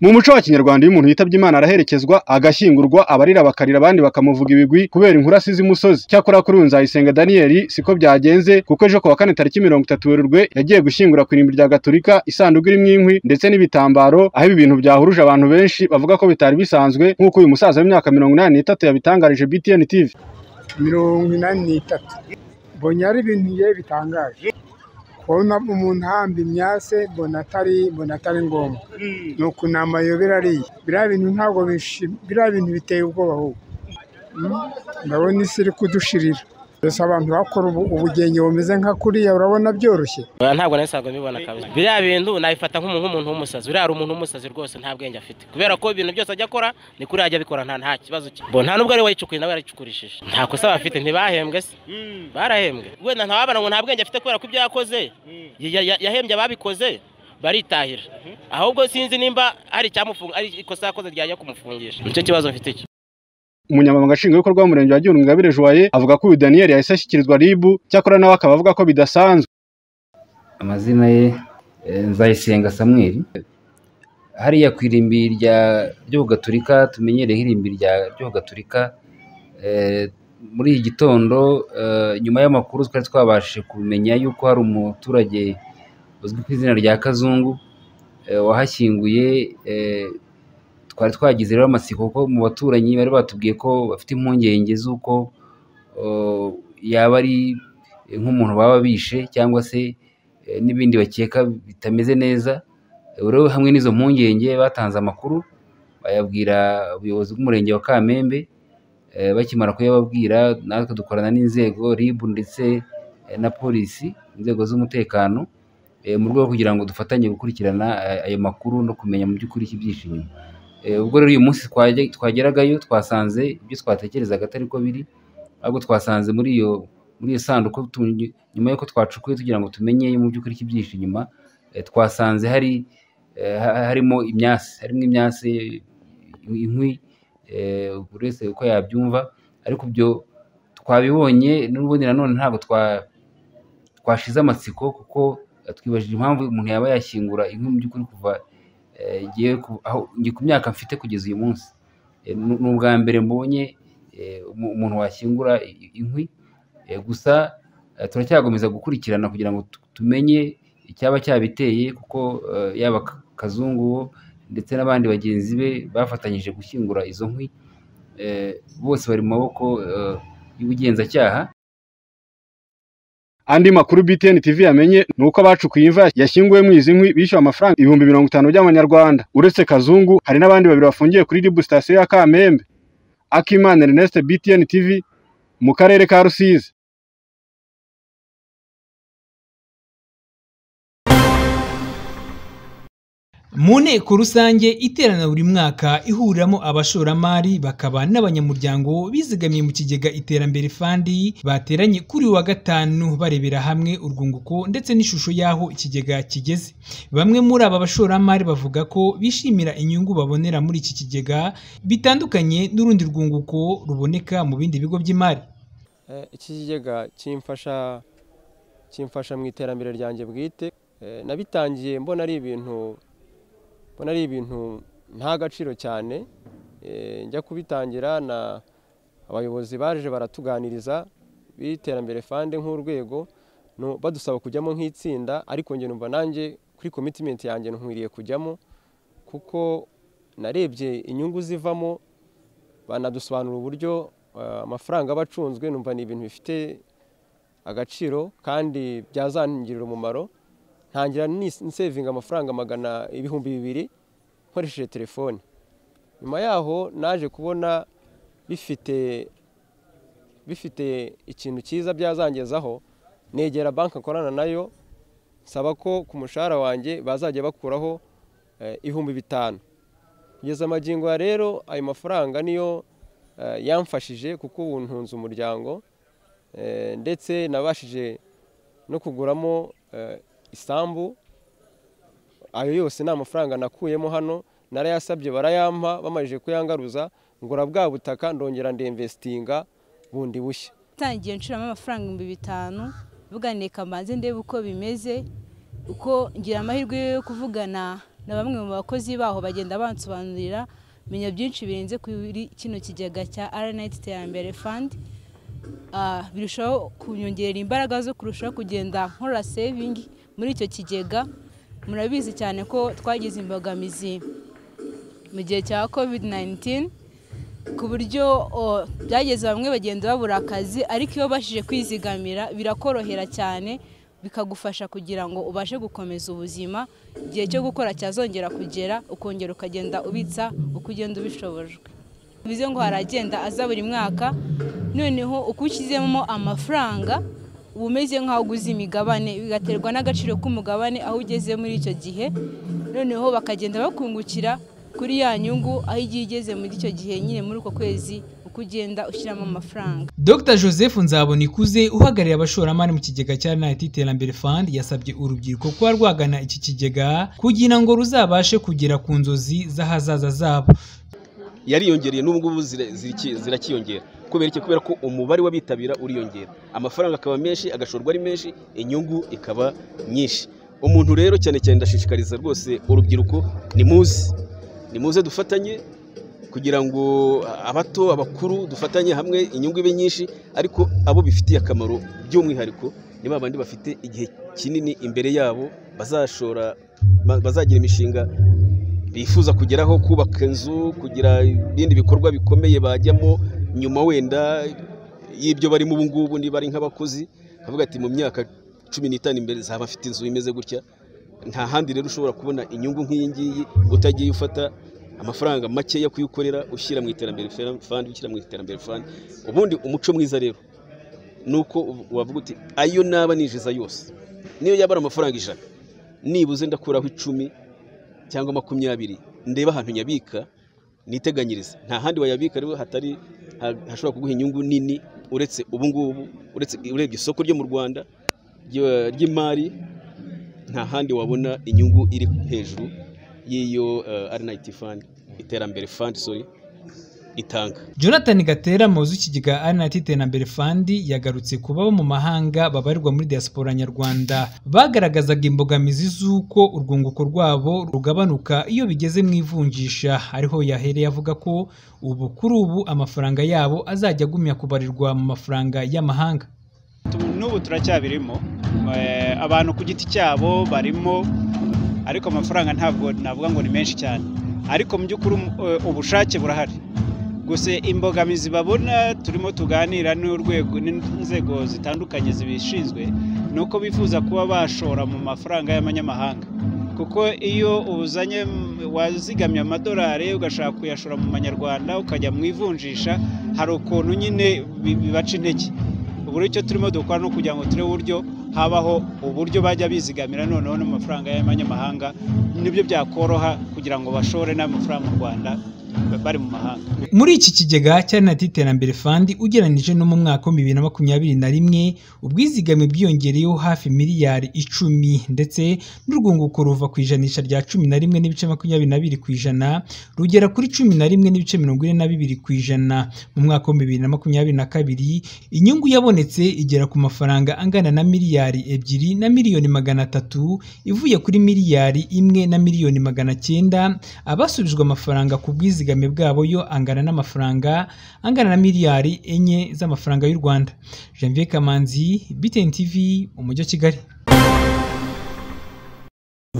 Mu muco wa Kinyarwanda iyo umuntu yitabye Imana araherekezwa agashyingurwa abarira bakarira abandi bakamuvuga ibigwi kubera inkuru z imusozi. Cyakora kuri uyu Nzayisenga Daniel siko byagenze kuko ejo ku wa kane tariki mirongo itatu Werurwe yagiye gushyingura ku irimbi rya Gatolika isanduku irimo inkwi ndetse n'ibitambaro aho ibi bintu byahuruje abantu benshi bavuga ko bitari bisanzwe nk'uko uyu musaza w'imyaka mirongo inani n'itatu yabitangarije BTN TV. mirongo inani n'itatu mbonye ari ibintu ye bitangaje kubona umuntu ahamba imyase mbona atari mbona atari ngombwa ni ukunama ayobera ariya biriya bintu ntabwo bishimye biriya bintu biteye ubwoba ahubwo Mm, ndabona isi iri kudushirira gusa abantu bakora ubu- ubugenge bumeze nka kuriya urabona byoroshye Oya, ntabwo nahise ntabwo mbibona kabisa biriya bintu nabifata nk'umuntu nk'umuntu w'umusazi uriya ari umuntu w'umusazi rwose nta bwenge afite kubera ko ibintu byose ajya akora ni kuri ajya abikora nta nta kibazo cye Bo, nta nubwo ari we wayicukuye nawe yarayicukurishije nta kosa bafite ntibahembwe se barahembwe wenda ntawabana ngo nta bwenge afite kubera ko ibyo yakoze ya- ya- ya- yahembye ababikoze baritahira ahubwo sinzi nimba hari icyamufunga ari ikosa yakoze ryajya kumufungisha nicyo kibazo mfite icyo Umunyamabanga Nshingwabikorwa w'Umurenge wa Gihundwe Ingabire Joye avuga ko uyu Daniel yahise ashyikirizwa RIB cyakora nawe akaba avuga ko bidasanzwe. amazina ye eh, nzayisenga samuel hariya ku irimbi rya ry'ubugaturika tumenyereho irimbi rya ry'ubugaturika eh, muri iki gitondo eh, nyuma y'amakuru twari twabashije kumenya yuko hari umuturage uzwi ku izina rya kazungu eh, wahashyinguye eh, twari twagize rero amatsiko kuko mu baturanyi bari batubwiye ko bafite impungenge z'uko eh, yaba ari eh, nk'umuntu baba bishe cyangwa se eh, n'ibindi bakeka bitameze neza Eh, rero hamwe n'izo mpungenge batanze amakuru bayabwira ubuyobozi bw'umurenge wa Kamembe Eh, bakimara kuyababwira natwe dukorana n'inzego RIB ndetse eh, na polisi inzego z'umutekano eh, mu rwego rwo kugira ngo dufatanye gukurikirana eh, ayo makuru no kumenya mu by'ukuri ikibyihishe inyuma Eh, ubwo rero uyu munsi twaje- twageragayo twasanze ibyo twatekerezaga atari ko biri ahubwo twasanze muri iyo muri iyo sanduku tu- nyuma y'uko twacukuye tugira ngo tumenye mu by'ukuri ikibyihishe inyuma eh, twasanze hari eh, ha- harimo imyase harimo imyase inkwi eh, buri wese uko yabyumva ariko ibyo twabibonye n'ubundi nanone ntabwo twa twashize amatsiko kuko eh, twibajije impamvu umuntu yaba yashyingura inkwi mu by'ukuri kuva eh, ngiye ku- aho ngiye ku myaka mfite kugeza uyu munsi Eh, ni ni ubwa mbere mbonye eh, umu- umuntu washyingura i- inkwi Eh, gusa eh, turacyakomeza gukurikirana kugira ngo tu- tumenye icyaba cyabiteye kuko eh, yaba Ka- kazungu wo ndetse n'abandi bagenzi be bafatanyije gushyingura izo nkwi Eh, bose bari mu maboko eh, y'ubugenzacyaha Andi makuru BTN TV yamenye ni uko abacukuye imva yashyinguwe mu izi nkwi bishyuwe amafaranga ibihumbi mirongo itanu by'amanyarwanda. Uretse Kazungu hari n'abandi babiri bafungiye kuri RIB sitasiyo ya Kamembe. Akimana Ernest BTN TV mu karere ka Rusizi. Mu nteko rusange iterana buri mwaka ihuriramo abashoramari bakaba n'abanyamuryango bizigamiye mu kigega iterambere fandi bateranye kuri uyu wa gatanu barebera hamwe urwunguko ndetse n'ishusho y'aho ikigega kigeze bamwe muri aba bashoramari bavuga ko bishimira inyungu babonera muri iki kigega bitandukanye n'urundi rwunguko ruboneka mu bindi bigo by'imari Eh, iki kigega kimfasha kimfasha mu iterambere ryanjye bwite Eh, nabitangiye mbona ari ibintu mbona ari ibintu nta gaciro cyane Eh, njya kubitangira na abayobozi baje baratuganiriza b'iterambere fande nk'urwego no- badusaba kujyamo nk'itsinda ariko njye numva nanjye kuri commitment yanjye nkwiriye kujyamo kuko narebye inyungu zivamo banadusobanurira uburyo eh, amafaranga aba acunzwe numva ni ibintu bifite agaciro kandi byazangirira umumaro ntangira ni- nsevinga amafaranga magana ibihumbi bibiri nkoresheje telefone nyuma yaho naje kubona bifite bifite ikintu cyiza byazangezaho negera banki akorana nayo nsaba ko ku mushahara wanjye bazajya bakuraho eh, ibihumbi bitanu kugeza amagingo ya rero ayo mafaranga niyo eh, yamfashije kuko ubu ntunze umuryango eh, ndetse nabashije no kuguramo eh, isambu ayo yose ni amafaranga nakuyemo hano narayasabye barayampa bamajije kuyangaruza ngura bwa butaka ndongera ndemvesitinga bundi bushya ntangiye nshiramo amafaranga ibihumbi bitanu buganiye kamanzi ndebe uko bimeze uko ngira amahirwe yo kuvugana na bamwe mu bakozi baho bagenda bansobanurira menya byinshi birenze kuri kino kigega cya aranayiti iterambere fandi Ah, birushaho kunyongerera imbaraga zo kurushaho kugenda nkora sevingi muri icyo kigega murabizi cyane ko twagize imbogamizi mu gihe cya covid 19 ku buryo o, byageze bamwe bagenda babura akazi ariko iyo ubashije kwizigamira birakorohera cyane bikagufasha kugira ngo ubashe gukomeza ubuzima igihe cyo gukora cyazongera kugera ukongera ukagenda ubitsa uko ugenda ubishobojwe bivuze ngo haragenda aza buri mwaka noneho uko ushyizemo amafaranga uba umeze nk'aho uguze imigabane bigaterwa n'agaciro k'umugabane aho ugeze muri icyo gihe noneho bakagenda bakungukira kuri ya nyungu aho igiye igeze muri icyo gihe nyine muri uko kwezi uko ugenda ushyiramo amafaranga Dr Joseph Nzabonikuze uhagarariye abashoramari mu kigega cya Night Iterambere Fund yasabye urubyiruko kuba rwagana iki kigega kugira ngo ruzabashe kugera ku nzozi z'ahazaza zabo yariyongereye n'ubu ngubu zira- ziriki- zirakiyongera kubera iki kubera ko umubare w'abitabira uriyongera amafaranga akaba menshi agashorwa ari menshi inyungu ikaba nyinshi umuntu rero cyane cyane ndashishikariza rwose urubyiruko ni muze ni muze dufatanye kugira ngo abato abakuru dufatanye hamwe inyungu ibe nyinshi ariko abo bifitiye akamaro by'umwihariko ni ba bandi bafite igihe kinini imbere yabo bazashora ba- bazagira imishinga bifuza kugeraho kubaka inzu kugira ibindi bikorwa bikomeye bajyamo nyuma wenda y'ibyo barimo ubu ngubu niba ari nk'abakozi akavuga ati mu myaka cumi n'itanu imbere zaba afite inzu imeze gutya nta handi rero ushobora kubona inyungu nk'iyi ngiyi utagiye ufata amafaranga makeya kuyikorera ushyira mu iterambere fandi ushyira mu iterambere fandi ubundi umuco mwiza rero ni uko wavuga uti ayo naba ninjiza yose niyo yaba ari amafaranga ijana nibuze ndakuraho icumi cyangwa makumyabiri ndeba ahantu nyabika niteganyirize nta handi wayabika rero hatari ha- hashobora kuguha inyungu nini uretse ubu ngubu uretse urebye isoko ryo mu rwanda ryo- ry'imari nta handi wabona inyungu iri hejuru y'iyo uh, arinayiti fandi iterambere fandi sorry itanga Jonathan Gatera umuyobozi w'ikigega Anat Iterambere Fund yagarutse ku baba mu mahanga babarirwa muri diaspora nyarwanda bagaragazaga imbogamizi z'uko urwunguko rwabo rugabanuka iyo bigeze mu ivunjisha ariho yahereye avuga ko ubu kuri ubu amafaranga yabo azajya agumya kubarirwa mu mafaranga y'amahanga Tu- n'ubu turacyabirimo Eh, abantu ku giti cyabo barimo ariko amafaranga ntabwo navuga ngo ni menshi cyane ariko mu by'ukuri um- eh, ubushake burahari gusa imbogamizi babona turimo tuganira n'urwego n'inzego zitandukanye zibishinzwe ni uko bifuza kuba bashora mu mafaranga y'amanyamahanga kuko iyo uzanye m- wazigamye amadolari ugashaka kuyashora mu manyarwanda ukajya mu ivunjisha hari ukuntu nyine bi- bibaca intege ubu rero icyo turimo dukora ni ukugira ngo turebe uburyo habaho uburyo bajya bizigamira noneho n'amafaranga y'amanyamahanga nibyo byakoroha kugira ngo bashore n'amafaranga mu rwanda bari mu mahanga muri iki kigega cy'Anat Iterambere Fund ugereranije no mu mwaka wa bibiri na makumyabiri na rimwe ubwizigame bwiyongereyeho hafi miliyari icumi ndetse n'urwunguko ruva ku ijanisha rya cumi na rimwe n'ibice makumyabiri na biri ku ijana rugera kuri cumi na rimwe n'ibice mirongo ine na bibiri ku ijana mu mwaka wa bibiri na makumyabiri na kabiri inyungu yabonetse igera ku mafaranga angana na miliyari ebyiri na miliyoni magana atatu ivuye kuri miliyari imwe na miliyoni magana cyenda abasubijwe amafaranga ku bwizigame bwabo yo angana n'amafaranga angana na miliyari enye z'amafaranga y'u Rwanda Janvier Kamanzi BTN TV umujyi wa Kigali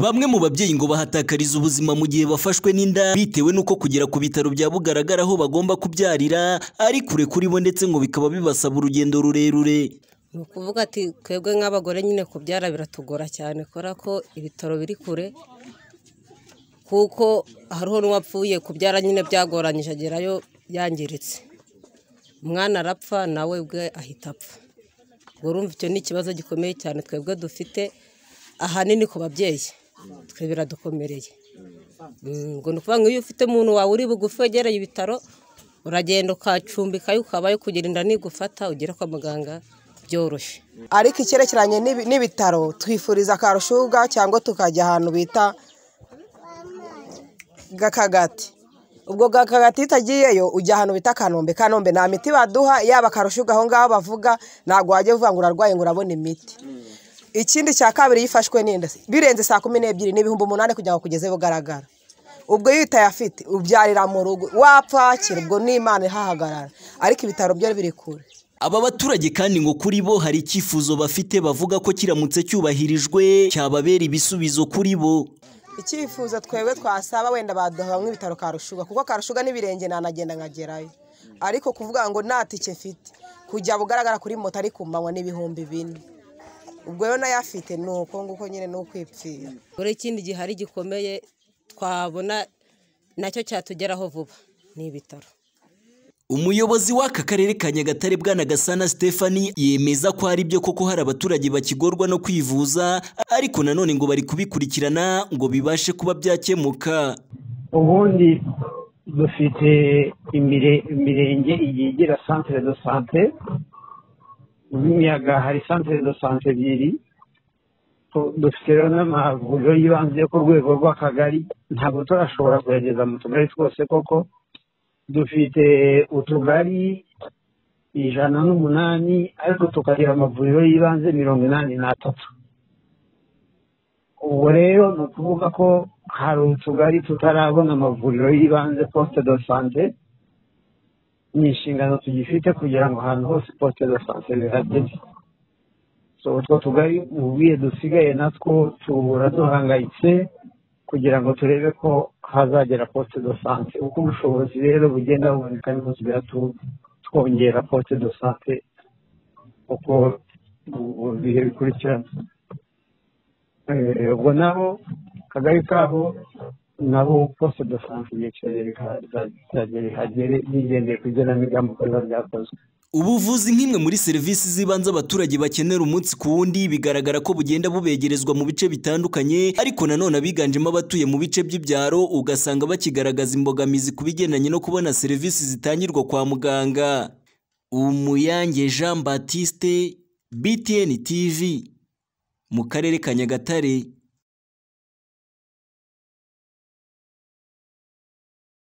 Bamwe mu babyeyi ngo bahatakariza ubuzima mu gihe bafashwe n'inda bitewe n'uko kugera ku bitaro bya Bugaragara aho bagomba kubyarira ari kure kuri bo ndetse ngo bikaba bibasaba urugendo rurerure. ni ukuvuga ati twebwe nk'abagore nyine kubyara biratugora cyane kubera ko ibitaro biri kure kuko hariho n'uwapfuye kubyara nyine byagoranyije agerayo yangiritse umwana arapfa nawe ubwe ahita apfa ubwo urumva icyo ni ikibazo gikomeye cyane twebwe dufite ahanini ku babyeyi twe biradukomereye Mm, ubwo ni ukuvuga ngo iyo ufite umuntu wawe uri bugufi wegereye ibitaro uragenda ukacumbikayo ukabayo kugira inda nigufata ugere kwa muganga byoroshye ariko icyerekeranye n'ibi- n'ibitaro twifuriza akarushuga cyangwa tukajya ahantu bita gakagati ubwo gakagati iyo utagiyeyo ujya ahantu bita kanombe kanombe nta miti baduha yaba akarushuga aho ngaho bavuga ntabwo wajya uvuga ngo urarwaye ngo urabona imiti ikindi cya kabiri yifashwe n'inda birenze saa kumi n'ebyiri ni ibihumbi umunani kugira ngo akugeze bugaragara ubwo iyo utayafite ubyarira mu rugo wapakira ubwo n'imana ihahagarara ariko ibitaro byo biri kure Aba baturage kandi ngo kuri bo hari icyifuzo bafite bavuga ko kiramutse cyubahirijwe cyababera ibisubizo kuri bo icyifuzo twebwe twasaba wenda baduhamwe ibitaro karushuga kuko karushuga n'ibirenge nanagenda nkagerayo ariko kuvuga ngo nta tike mfite kujya bugaragara kuri moto ariko manywa n'ibihumbi bine ubwo rero nayafite ni uko nguko nyine ni ukwipfira buri ikindi gihari gikomeye twabona nacyo cyatugeraho vuba ni ibitaro Umuyobozi w'aka karere ka Nyagatare Bwana Gasana Stephanie yemeza ko hari byo koko hari abaturage bakigorwa no kwivuza ariko nanone ngo bari kubikurikirana ngo bibashe kuba byakemuka ubundi dufite imire- imirenge igiye igira centre de sante y'imiyaga hari centre de sante ebyiri Tu- dufite rero n'amavuriro y'ibanze yo ku rwego rw'akagari ntabwo turashobora kuyageza mu tugari twose koko dufite utugari ijana n'umunani ariko tukagira amavuriro y'ibanze mirongo inani n'atatu ubwo rero ni ukuvuga ko hari utugari tutarabona amavuriro y'ibanze posite do sante ni inshingano tugifite kugira ngo ahantu hose posite do sante zihagere so utwo tugari mu buye dusigaye natwo tubura duhangayitse kugira ngo turebe ko hazagera posite do sante uko ubushobozi rero bugenda buboneka niho tugera tu- twongera posite do sante uko mu bihe bikurikirana Eh, ubwo nabo kagari kabo nabo posite do sante yicaye rihagere bigendeye ku igenamigambi uko biba byakozwe Ubuvuzi nk'imwe muri serivisi z'ibanze abaturage bakenera umunsi ku wundi bigaragara ko bugenda bubegerezwa mu bice bitandukanye ariko nanone abiganjemo abatuye mu bice by'ibyaro ugasanga bakigaragaza imbogamizi ku bigendanye no kubona serivisi zitangirwa kwa muganga Umuyange Jean Baptiste BTN TV mu karere ka Nyagatare